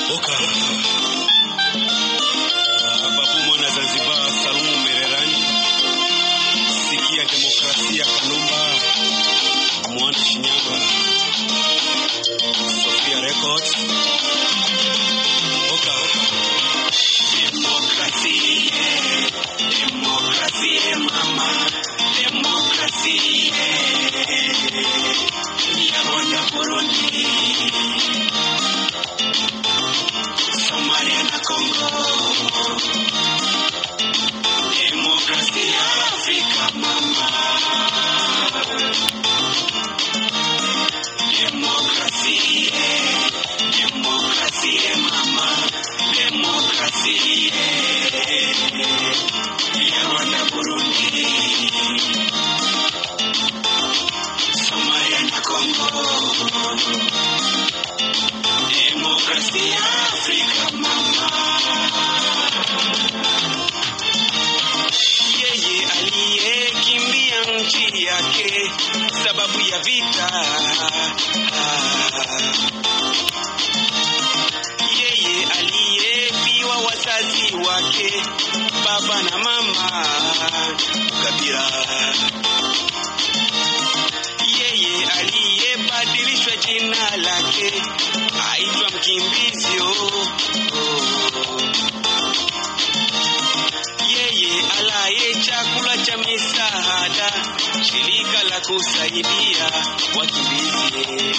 Oka. Ah, Babu mwana Zanzibar Salumu Mererani. Sikia demokrasia Kanumba. Mwana Shinyanga. Sofia Records. Oka. Demokrasi, demokrasi mama, demokrasi ya Rwanda, Burundi, Somalia na Kongo. Demokrasi ya Afrika mama, demokrasi, demokrasi mama, demokrasi ya Rwanda, Burundi, Somalia na Kongo. Demokrasia ya Afrika mama. Yeye aliyekimbia nchi yake sababu ya vita. Yeye aliyefiwa wazazi wake baba na mama Kabila. Yeye aliyebadilishwa jina lake aitwa mkimbizi. oh, oh. Yeye alaye chakula cha misaada, shirika la kusaidia wakimbizi.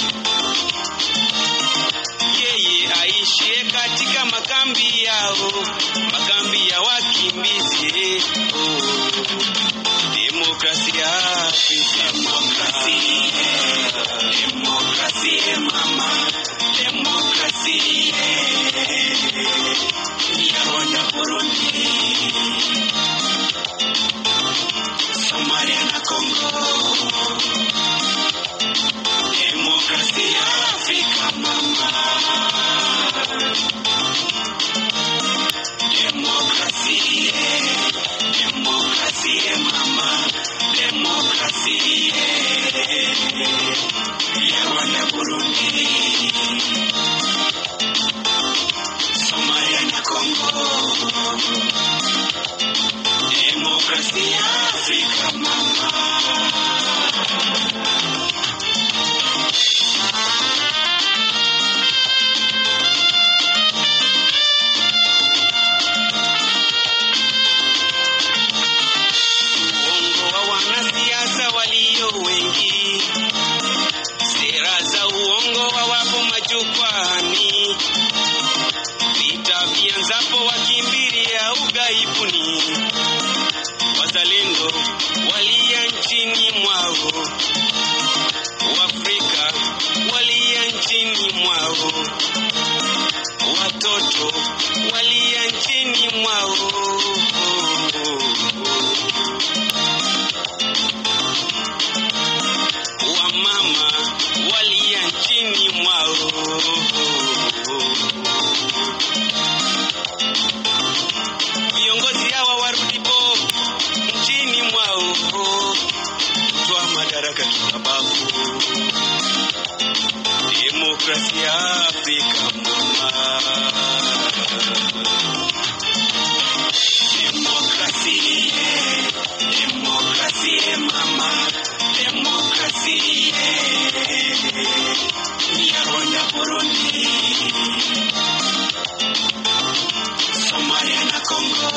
Yeye aishie katika makambi yao, makambi ya wakimbizi. Oh. Demokrasia Afrika demokrasi, demokrasi mama, demokrasi ya Rwanda, Burundi, Somalia na Kongo. Demokrasia Afrika mama, demokrasi, demokrasi mama, demokrasi ya Rwanda, Burundi, Somalia na Kongo. Demokrasia Afrika mama. Uongo wa wanasiasa walio wengi, sera za uongo wawapo majukwani, vita vianzapo wakimbilia ughaibuni, wazalendo walia nchini mwao, Waafrika walia nchini mwao, watoto walia nchini mwao. wamama walia nchini mwao. Viongozi hawa warudipo nchini mwao, toa madaraka kimabavu. Demokrasia Afrika mama Demokrasi, demokrasi mama, demokrasi ya Rwanda, Burundi, Somalia na Kongo.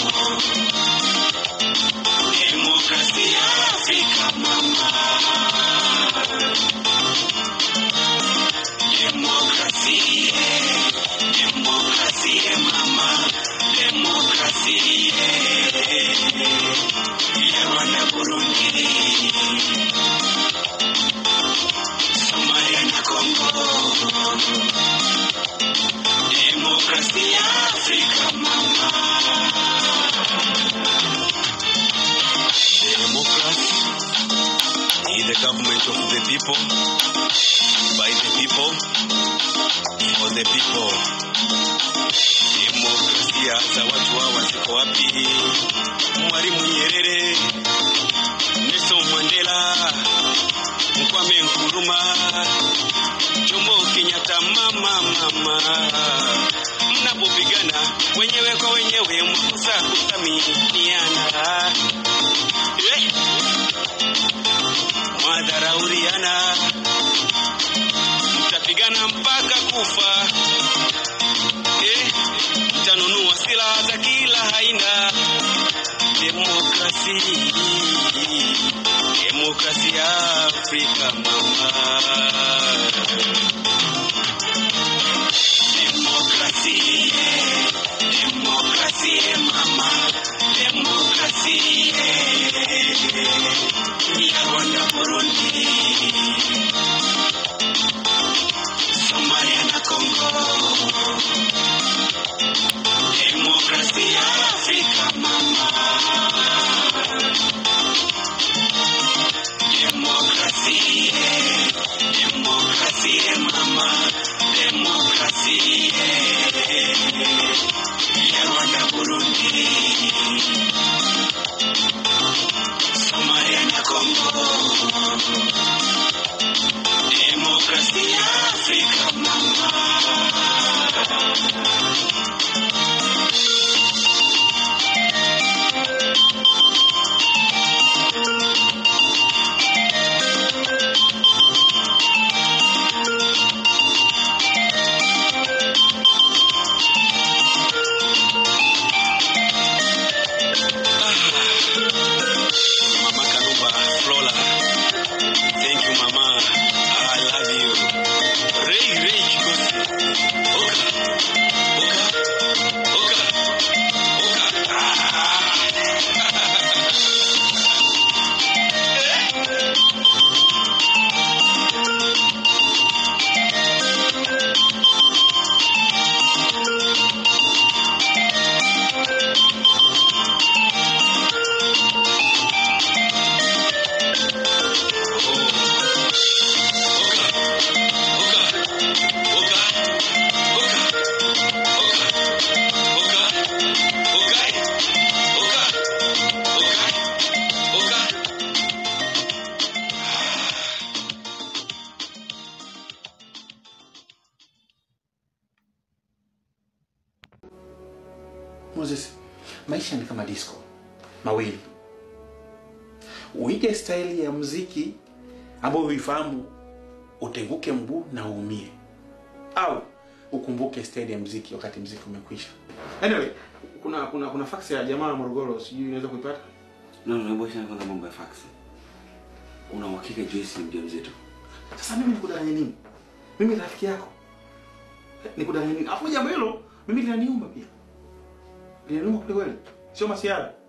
Demokrasi ya Afrika mama, demokrasi, demokrasi mama, demokrasi ya Rwanda, Burundi, Somalia na Kongo. Demokrasia ya Afrika mama. Democracy is the government of the people, by the people, for the people. Demokrasia za watu hawa ziko wapi? Mwalimu Nyerere, Nelson Mandela, Kwame Nkrumah, Jomo Kenyatta, mama mama, mnapopigana wenyewe kwa wenyewe mwakosa kuthaminiana, eh, mwadharauriana, mtapigana mpaka kufa, eh, mtanunua silaha za kila aina. Demokrasi, demokrasi ya Afrika mama. Demokrasi, demokrasi mama, demokrasi ya Rwanda, Burundi, Somalia na Kongo. Demokrasi ya Afrika mama, demokrasi, demokrasi mama, demokrasi ya Rwanda, Burundi, Somalia na Kongo. Demokrasi ya Afrika mama. Mama Karuba Flora. Thank you, Mama. I love you. Ray, Ray, Chikosi. Oka. Oka. Oka. Oka. Ah. Moses, maisha ni kama disco mawili. Uige staili ya muziki ambayo huifahamu, utenguke mguu na uumie, au ukumbuke staili ya muziki wakati muziki umekwisha. Anyway, kuna kuna kuna fax ya jamaa wa Morogoro, sijui unaweza kuipata? No, no, hebu achana kwanza mambo ya fax. Una uhakika Joyce ni mjamzito? Sasa mimi nikudanganye nini? Mimi rafiki yako nikudanganye nini? Afu jambo hilo mimi linaniuma pia, linaniuma kweli kweli, sio masiara.